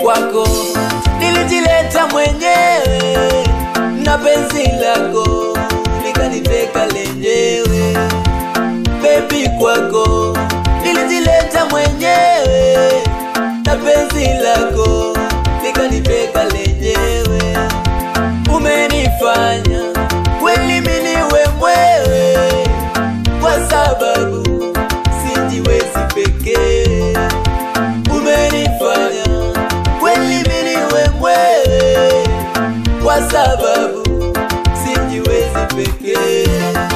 kwako nilijileta mwenyewe na penzi lako likaniteka lenyewe bebi kwako nilijileta mwenyewe na penzi lako likaniteka lenyewe umenifanya kweli miniwe mwewe kwa sababu sijiwezi pekee umenifanya kweli miniwe mwewe kwa sababu sijiwezi pekee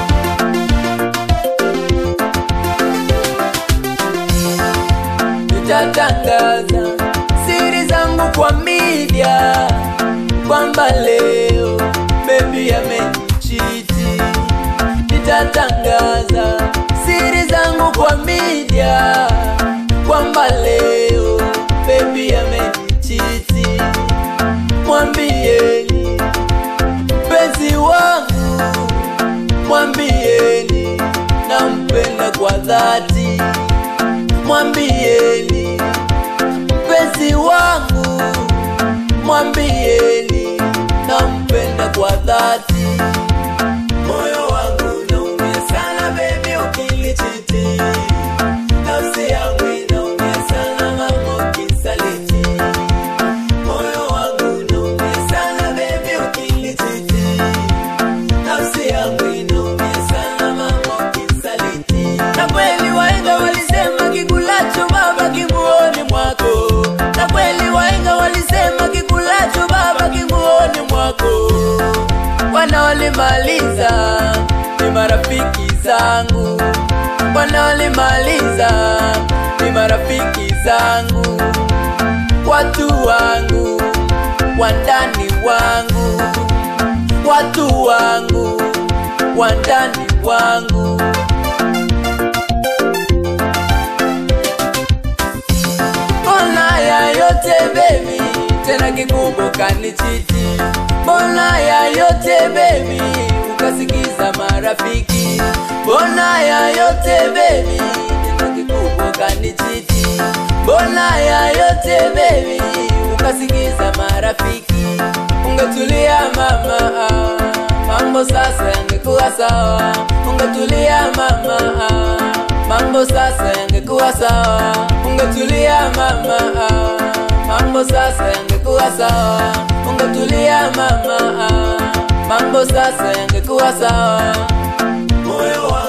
nitatangaza siri zangu kwa media kwamba leo bebi amenichiti nitatangaza siri zangu kwa media kwamba leo bebi amenichiti mwambieni mpenzi wangu mwambieni nampenda kwa dhati mwambieni mpenzi wangu mwambieni nampenda kwa dhati moyo wangu naumia sana bebi ukilichiti nafsi yangu inaumia sana mama ukisaliti moyo wangu naumia sana bebi ukilichiti nafsi yangu inaumia sana mama ukisaliti na kweli waenga walisema kikulacho baba kinguoni mwako na kweli waenga walisema kikulacho baba kinguoni mwako wanaolimaliza ni marafiki zangu wanaolimaliza ni marafiki zangu watu wangu wandani wangu watu wangu wandani wangu mbona ya yote bebi tena kikubwa kanichiti mbona ya yote bebi ukasikiza marafiki mbona ya yote bebi tena kikubwa kanichiti mbona ya yote bebi ukasikiza marafiki ungetulia mama ah, mambo sasa yangekuwa sawa ungetulia mama ah, mambo sasa yangekuwa sawa ungetulia mama ah, mambo sasa yangekuwa sawa ungetulia mama ah, mambo sasa yangekuwa sawa moyo wangu